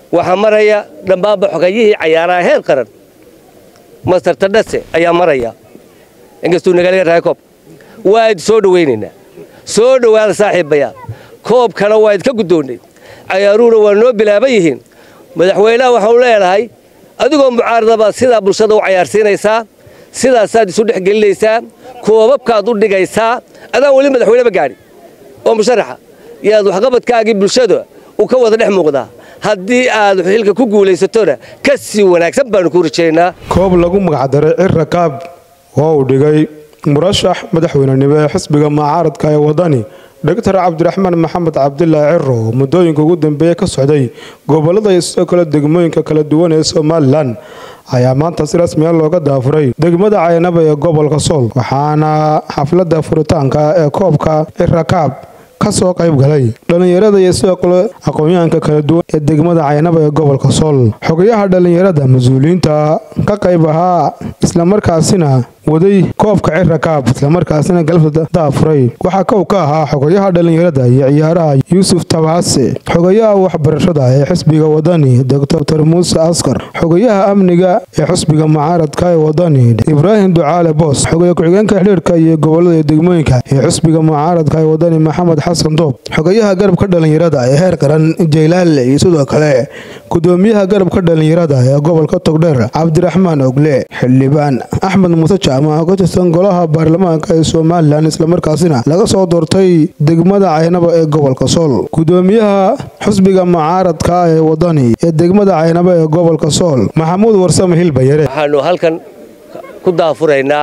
waxaa maraya dhammaanba xogayihii cayaaraha heer qaran master tadhase ayaa maraya inkastuu nagalaga rahay koob waa id soo dhowaynaynaa soo dhowaada saaxiibayaal koobkana waa idka guddoonnay cayaaruhuna waa noo bilaaban yihiin madaxweynaha waxaanu leenahay adigoo mucaaradaba sidaa bulshada u cayaarsiinaysaa sidaasaad isu dhex gelinaysaa koobabkaad u dhigaysaa adaan weli madaxweyneba gaadhi oo musharaxa yaad waxqabadkaagii bulshada uu ka wada dhex muuqdaa haddii aad xilka ku guulaysatona ka sii wanaagsan baanu ku rajaynaa koob lagu magacdaray cira kaab oo uu dhigay murashax madaxweynenimo ee xisbiga mucaaradka ee wadani doctor cabdiraxmaan maxamed cabdilaahi ciro oo muddooyinka ugu dambeeya ka socday gobolada iyo sidoo kale degmooyinka kala duwan ee somalilan ayaa maanta si rasmiya looga daafuray degmada caynaba ee gobolka sool waxaana xafladda furitaanka ee koobka cirakaab ka soo qayb galay dhallinyarada iyo sidoo kale aqoon-yahanka kala duwan ee degmada caynaba ee gobolka sool xogayaha dhallinyarada mas-uuliyiinta ka qayb ahaa islamarkaasina waday koobka cirakaab islamarkaasina galabta daafuray waxaa kow ka ahaa xogayaha dhallinyarada iyo ciyaaraha yuusuf tabaase xogayaha waxbarashada ee xisbiga wadani doctor muuse askar xogayaha amniga ee xisbiga mucaaradka ee wadani ibraahim ducaale boos xogaya ku-xigeenka xidhiirka iyo gobolada iyo degmooyinka ee xisbiga mucaaradka ee wadani maxamed xasan doob xogayaha garabka dhallinyarada ee heer qaran jaylaale iyo sidoo kale gudoomiyaha garabka dhallinyarada ee gobolka togdheer cabdiraxmaan ogle xildhibaan axmed muuse jaamac oo ka tirsan golaha baarlamaanka ee somalilan islamarkaasina laga soo doortay degmada caynaba ee gobolka sool gudoomiyaha xusbiga mucaaradka ee wadani ee degmada caynaba ee gobolka sool maxamuud warsame hilbayare waxaanu halkan ku daafuraynaa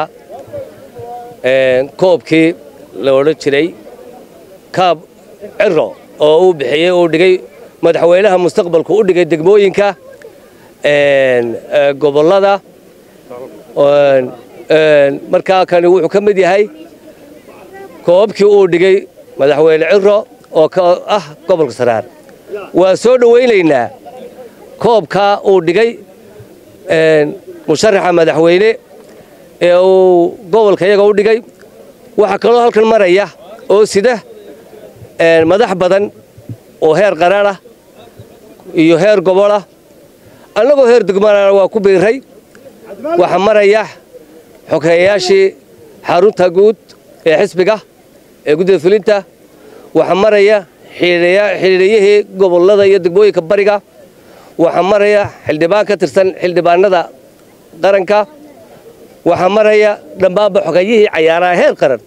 koobkii la odhan jiray kaab ciro oo uu bixiyey uu dhigay madaxweynaha mustaqbalku u dhigay degmooyinka gobolada markaa kani wuxuu ka mid yahay koobabkii uu dhigay madaxweyne ciro oo ah gobolka saraar waa soo dhowaynaynaa koobkaa uu dhigay musharaxa madaxweyne ee uu gobolka iyaga u dhigay waxaa kaloo halkan maraya oo sida madax badan oo heer qaran ah iyo heer gobolah annagoo heer degmaana waa ku biiray waxaa maraya xogeeyayaashii xarunta guud ee xisbiga ee guddida fulinta waxaa maraya xidhiidhiyihii gobolada iyo degmooyinka bariga waxaa maraya xildhibaan ka tirsan xildhibaanada qaranka waxaa maraya dhammaanba xogayihii cayaaraha heer qaran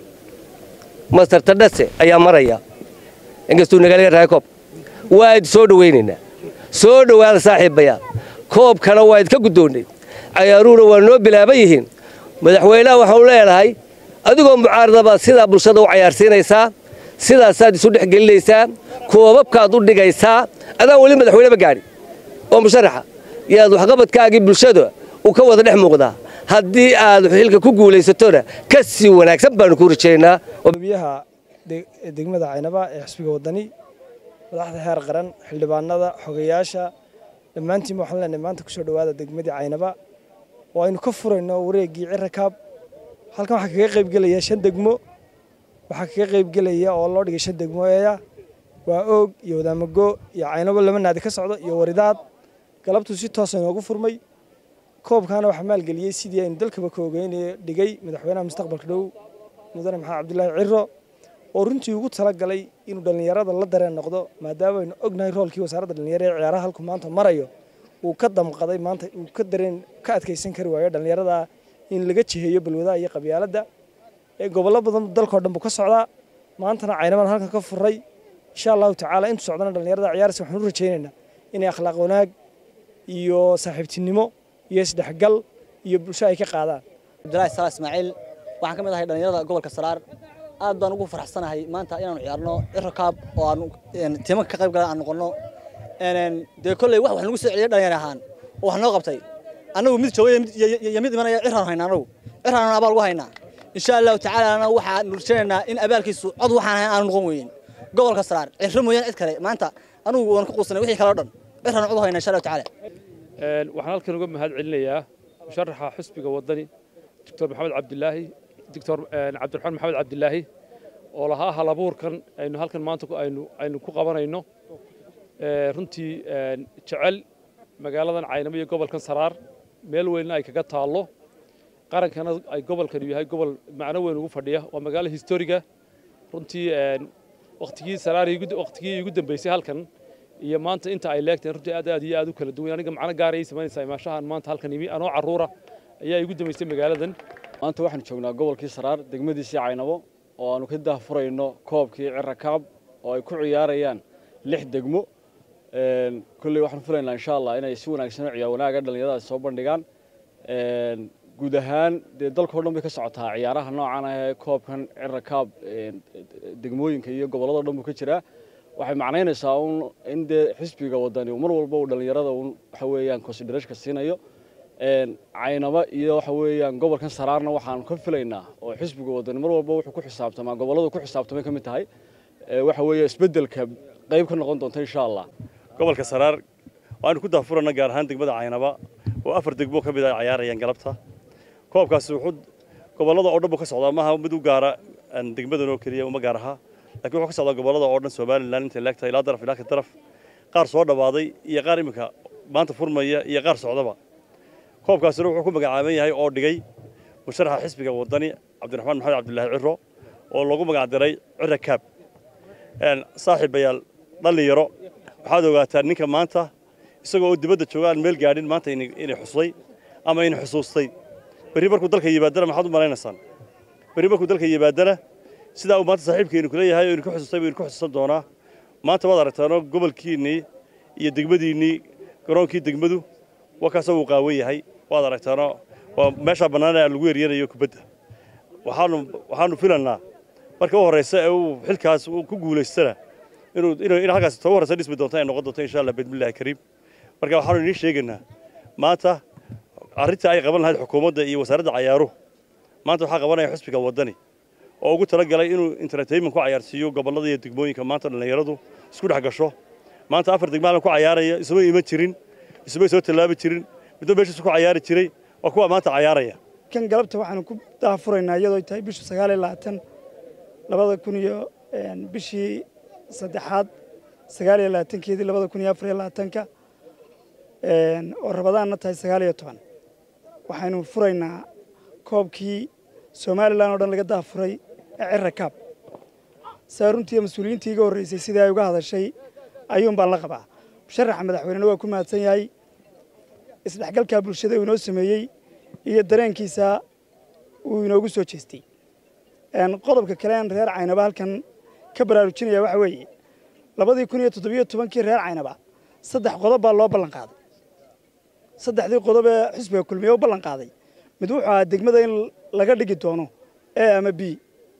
master tadhase ayaa maraya inkastuu nagalaga rahay koob waa id soo dhowaynaynaa soo dhowaada saaxiibayaal koobkana waa idka guddoonnay cayaaruhuna waa noo bilaaban yihiin madaxweynaha waxaanu leenahay adigoo mucaaradaba sidaa bulshada u cayaarsiinaysaa sidaasaad isu dhex gelinaysaa koobabkaad u dhigaysaa adaan weli madaxweyneba gaadhi oo musharaxa yaad waxqabadkaagii bulshada uu ka wada dhex muuqdaa haddii aad xilka ku guulaysatona ka sii wanaagsan baanu ku rajaynaa biyaha degmada caynaba ee xisbiga wadani madaxda heer qaran xildhibaanada xogayaasha dhammaantiinba waxaan leenahay maanta kusoo dhowaada degmadii caynaba oo aynu ka furayno wareeggii cirakaab halkan waxaa kaga qaybgelaya shan degmo waxaa kaga qaybgelaya oo loo dhigay shan degmo eeya waa oog iyo wadaamago iyo caynabo laba naadi ka socdo iyo waridaad galabtuu si toosa inoogu furmay koobkaana waxaa maalgeliyey sidii aynu dalkaba ka ogeynay dhigay madaxweynaha mustaqbalka dhow mudane maxamed cabdilaahi ciro oo runtii ugu talagalay inuu dhallinyarada la dareen noqdo maadaama aynu ognahay roolkii wasaaradda dhallinyarada ee ciyaaraha halku maanta marayo uu ka damqaday maanta uu ka dareen ka adkaysan kari waayo dhallinyarada in laga jiheeyo balwadaha iyo qabyaaladda ee gobollo badan dalkoo dhan buu ka socdaa maantana caynaban halkan ka furay insha allahu tacaala intu socdana dhallinyarada ciyaaraysa waxaan u rajaynaynaa inay akhlaaq wanaag iyo saaxiibtinimo iyo isdhexgal iyo bulsho ay ka qaadaan cabdilaahi salaad ismaaciil waxaan ka mid ahay dhallinyarada gobolka saraar aad baan ugu faraxsanahay maanta inaanu ciyaarno cirakaab oo aanu tiimanka ka qayb galan aan noqonno dee kolley wax wax nagu soo celiyay dhalinyar ahaan oo wax noo qabtay annagu mid joogay iyo mid imanaya ciraan haynaa annagu ciraan abaal ugu haynaa insha allahu tacaala waxaan nurjanaynaa in abaalkiisu cod waxaan ahayn aanu noqon weyn gobolka saraar cirro mooyaan cid kale maanta anugu waan ku quusanay wixii kale o dhan ciraan cod u haynaa insha allahu tacaala waxaan halkan uga mahad celinayaa musharaxa xusbiga wadani doctor maxamed cabdilaahi doctor cabdiraxmaan maxamed cabdilaahi oo lahaa halabuurkan aynu halkan maanta aynu aynu ku qabanayno runtii jecel magaaladan caynamo iyo gobolkan saraar meel weynna ay kaga taallo qarankana ay gobolkanu yahay gobol macno weyn ugu fadhiya waa magaalo historiga runtii wakhtigii saraar wakhtigii igu dambeysay halkan iyo maanta inta ay leegteen runtii aad aad iyo aad u kala duwan aniga macno gaar ay samaynaysaa imaashahan maanta halkan imi anoo carruura ayaa igu dambeysay magaaladan maanta waxaan joognaa gobolkii saraar degmadiisii caynabo oo aanu ka daahfurayno koobkii cirakaab oo ay ku ciyaarayaan lix degmo kolley waxaan filaynaa insha allah inay si wanaagsan u ciyaar wanaaga dhallinyaradaasi soo bandhigaan guud ahaan dee dalkao dhan bay ka socotaa ciyaaraha noocan ah ee koobkan cirakaab degmooyinka iyo gobolladao dhan buu ka jiraa waxay macnaynaysaa un in dee xisbiga wadani mar walba uu dhallinyarada un waxa weeyaan considerashka siinayo caynaba iyo waxa weeyaan gobolkan saraarna waxaan ka filaynaa oo xisbiga wadani mar walba wuxuu ku xisaabtamaa gobolladu ku xisaabtamay ka mid tahay waxa weeye isbeddelka qayb ka noqon doonta insha allah gobolka saraar waanu ku daafurana gaar ahaan degmada caynaba oo afar degmo ka mid ah ciyaarayaan galabta koobkaasi wuxuu gobollada oo dhan buu ka socdaa maaha mid u gaara degmadan oo keliya uma gaar aha laakiin wuxuu ka socdaa gobollada oo dhan somalilan intay leegtahay ilaa daraf ilaa ka daraf qaar soo dhawaaday iyo qaar iminka maanta furmaya iyo qaar socdaba koobkaasina wuxuu ku magacaaban yahay oo dhigay musharaxa xisbiga wadani cabdiraxmaan maxamed cabdilaahi ciro oo loogu magacdiray cira kaab saaxiibayaal dhallinyaro waxaad ogaataa ninka maanta isagoo dibadda jooga aan meel gaadhin maanta inay xusay ama in xusuustay berri markuu dalka yimaadana maxaad u malaynaysaan berri markuu dalka yimaadana sidaa uu maanta saaxiibkeenu kula yahay oo idinku xusustay buu idinku xusuusan doonaa maanta waad aragtaanoo gobolkiinnii iyo degmadiinnii garoonkii degmadu waa kaasoo uu qaawan yahay waad aragtaanoo waa meeshaa bannaanaa lagu eryanayo kubadda waxaanu waxaanu filannaa marka u horraysa ee uu xilkaas uu ku guulaystana inuu in halkaas toba horraysa dhismi doonta ay noqon doonto insha allah bismillahi kariim marka waxaanu idiin sheegaynaa maanta arrinta ay qaban lahayd xukuumadda iyo wasaaradda cayaaruhu maanta waxaa qabanaya xusbiga waddani oo ugu talagalay inuu entertainment ku cayaarsiiyo gobollada iyo degmooyinka maanta dhallinyaradu isku dhex gasho maanta afar degmaalan ku cayaaraya isuma iman jirin isumay soo tallaabi jirin midba meeshiisu ku cayaari jiray waa kuwa maanta cayaaraya kan galabta waxaanu ku daafuraynaa iyadoo tahay bishu sagaal iyo labaatan labada kun iyo bishii saddexaad sagaal iyo labaatankeedii labada kun iyo afar iyo labaatanka oo rabadaanna tahay sagaal iyo toban waxaynu furaynaa koobkii somalilan oo dhan laga daafuray ee cira kaab saa runtii mas-uuliyiintii iga horreysay sidii ay uga hadashay ayuun baan la qabaa musharaxa madaxweynena waa ku mahadsan yahay isdhexgalkaa bulshada uu inoo sameeyey iyo dareenkiisa uu inoogu soo jeestay qodobka kale aan reer caynaba halkan ka baraarujinaya waxa weeye labadii kun iyo toddobiyo tobankii reer caynaba saddex qodob baa loo ballan qaaday saddexdii qodob ee xisbiga kulmiye u ballan qaaday mid wuxuu ahaa degmada in laga dhigi doono a ama b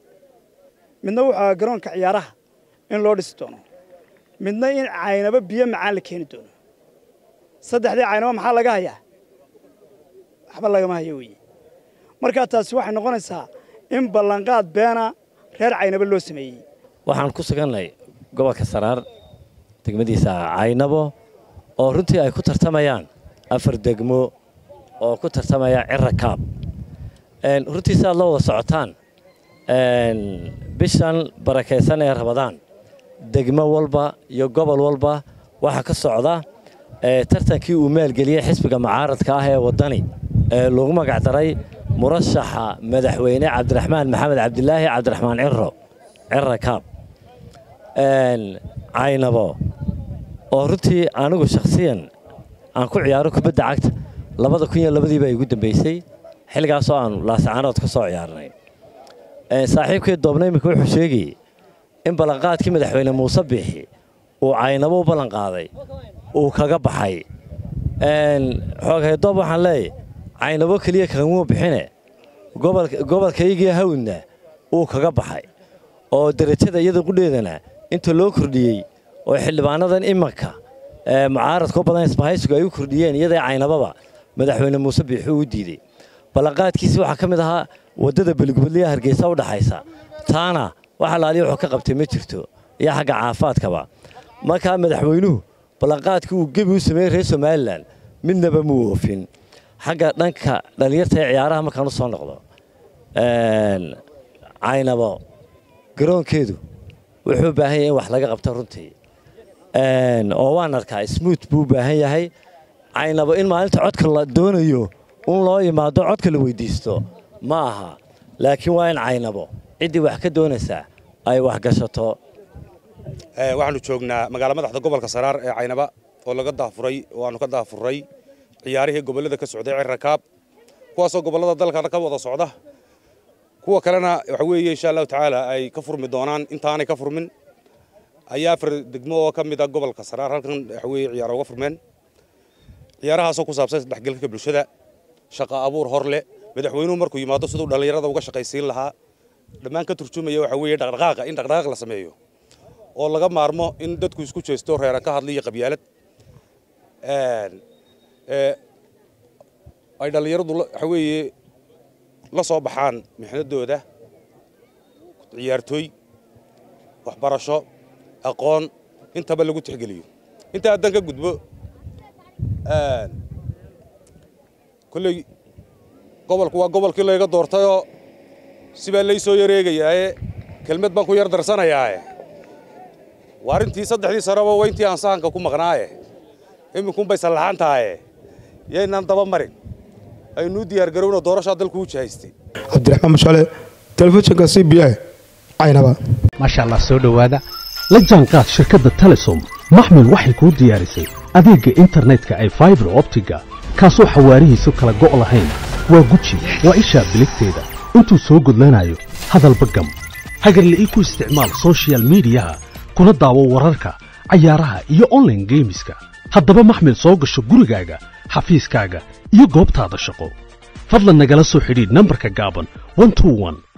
midna wuxuu ahaa garoonka ciyaaraha in loo dhisi doono midna in caynaba biyo macaan la keeni doono saddexdii caynaba maxaa laga hayaa waxba lagama hayo weeye markaa taasi waxay noqonaysaa in ballanqaad beena reer caynabo loo sameeyey waxaan ku sugannahay gobolka saraar degmadiisa caynabo oo runtii ay ku tartamayaan afar degmo oo ku tartamaya cira kaab runtii si aad la wada socotaan bishan barakaysan ee rabadaan degmo walba iyo gobol walba waxaa ka socda tartankii uu maalgeliyey xisbiga mucaaradka ah ee waddani ee lagu magacdaray murashaxa madaxweyne cabdiraxmaan maxamed cabdilaahi cabdiraxmaan ciro cira kaab caynabo oo runtii anigu shakhsiyan aan ku ciyaaro kubadda cagta labada kun iyo labadii baa igu dambeysay xilligaasoo aanu laasacaanood ka soo ciyaarnay saaxiibkii doobna iminka wuxuu sheegayey in ballanqaadkii madaxweyne muuse biixi uu caynabo u ballanqaaday uu kaga baxay xooghaydoob waxaan leeyahy caynabo keliya kagamuu bixine gobolkaygii hawdna uu kaga baxay oo derajada iyada qudheedana inta loo kordhiyey oo xildhibaanadan imanka mucaaradka u badan isbahaysigu ay u kordhiyeen iyadai caynababa madaxweyne muuse biixi uu diidey ballanqaadkiisii waxaa ka mid ahaa waddada beligubadliya hargeysa u dhaxaysa taana wax alaaliya wuxuu ka qabtay ma jirto iyo xagga caafaadkaba markaa madaxweynuhu ballanqaadkii uu gebi u sameeyey reer somalilan midnaba muu oofin xagga dhanka dhallinyarta ee ciyaaraha markaan u soo noqdo caynabo garoonkeedu wuxuu u baahan yahay in wax laga qabto runtii oo waan arkaa smuut buu u baahan yahay caynabo in maalinta codka la doonayo un loo yimaado codka la weydiisto ma aha laakiin waa in caynabo ciddii wax ka doonaysaa ay wax gashato waxaanu joognaa magaala madaxda gobolka saraar ee caynaba oo laga daafuray oo aanu ka daafuray ciyaarihii gobollada ka socday cirrakaab kuwaasoo gobollada dalka ka wada socda kuwa kalena waxa weeye insha allahu tacaala ay ka furmi doonaan intaanay ka furmin ayaa afar degmo oo ka mid a gobolka saraar halkan waxa weeye ciyaaro uga furmeen ciyaarahaasoo ku saabsan isdhexgalka bulshada shaqa abuur hor leh madaxweynuhu markuu yimaado siduu dhallinyarada uga shaqaysiin lahaa dhammaan ka turjumaya waxa weeye dhaqdhaqaaqa in dhaqdhaqaaq la sameeyo oo laga maarmo in dadku isku jeesto reera ka hadla iyo qabyaalad ay dhallinyaradu waxa weeye la soo baxaan mixnadooda ciyaartooy waxbarasho aqoon intaba lagu tixgeliyo inta haddan ka gudbo kolley gobolku waa gobolkii layga doortayoo sibaa lay soo yareegayaaye kelmad baan ku yar darsanayaaye waa arrintii saddexdii sanaba waa intii aan sahanka ku maqnaaye iminkunbay sallaxan tahaye yaynaan daba marin aynuu diyaargarowna doorashaa dalku u jahaystay cabdiraxmaan mashale telefishinka c b a caynaba maasha allah soo dhowaada la jaanqaad shirkadda telesom maxmil waxay kuu diyaarisay adeegga internetka ay faibar optiga kaasoo xawaarihiisu kala go' lahayn waa guji waa ishaa biligteeda intuu soo gudlanayo hadalba gam hagarla'ii ku isticmaal sochial midiyaha kuna daawo wararka cayaaraha iyo onlaine geemiska haddaba maxmil soo gasho gurigaaga xafiiskaaga iyo goobtaada shaqo fadlan nagala soo xidhiidh nambarka gaaban